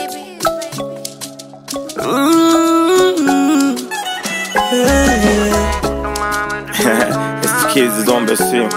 Mm, it's the kids is on the scene.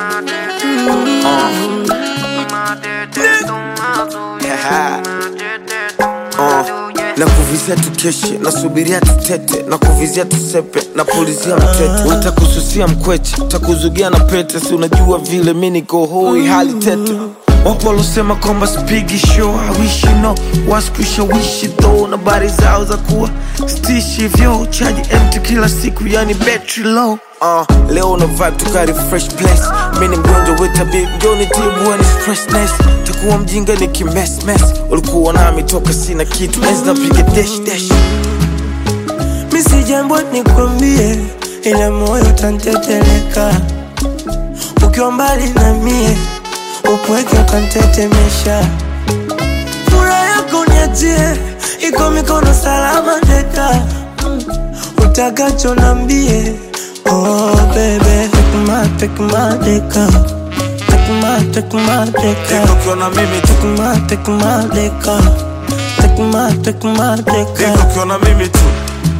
uh, na kuvizia tukeshe nasubiria tutete na kuvizia tusepe na pulizia mtete utakususia mkweche takuzugia na pete si unajua vile mi niko hoi hali tete wapo walosema kwamba spigi show hawishi no waskushawishi tho na bari zao za kuwa stishi vyo chaji mt kila siku yani battery low Uh, leo una vibe tukari fresh place mi ni mgonjwa wetabib joni tibu ni stressness takuwa mjinga ni kimesmes ulikuwa nami toka sina kitu enzi napiga dash dash mi si jambo nikwambie, ila moyo utanteteleka ukiwa mbali na mie, upweke ukantetemesha. Furaha yako niachie, iko mikono salama teka, utakacho nambie. Oh baby, take my, take my deka, take my, take my deka, Deka ukiwa na mimi tu take my, take my deka, take my, take my Deka deka. ukiwa na mimi tu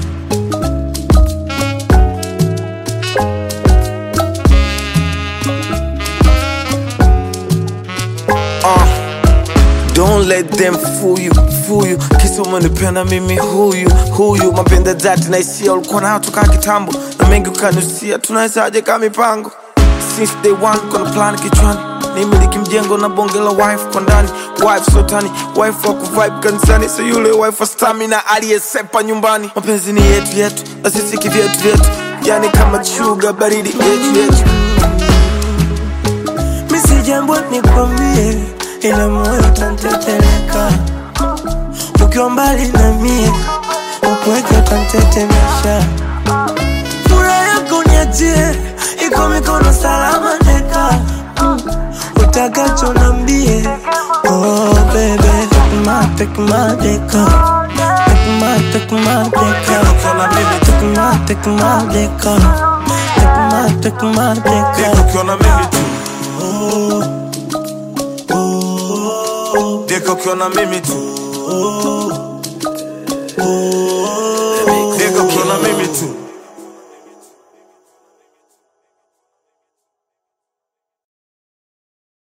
Uh, Don't let them fool you, fool you Kisa umenipenda mimi huyu, huyu Mapenda dhati na hisia ulikuwa nayo toka kitambo Na mengi ukanusia, tunawezaje kama mipango Since day one kuna plan kichwani nimiliki mjengo na bonge la wife kwa ndani wife sotani wife wa kuvibe kanisani so yule wife wa stamina aliyesepa nyumbani mapenzi ni yetu yetu na sisi kivyetu vyetu yani kama chuga baridi yetu yetu mi si jambo nikwambie, ila moyo utanteteleka ukiwa mbali na mie, upweke utantetemesha. Furaha yako niachie, iko mikono salama teka, utakacho nambie. Oh baby, take my, take my deka, take my, take my deka, ukiwa na mimi tu take my, take my deka, take my, take my Deka deka. ukiwa na mimi tu Deka ukiwa na mimi tu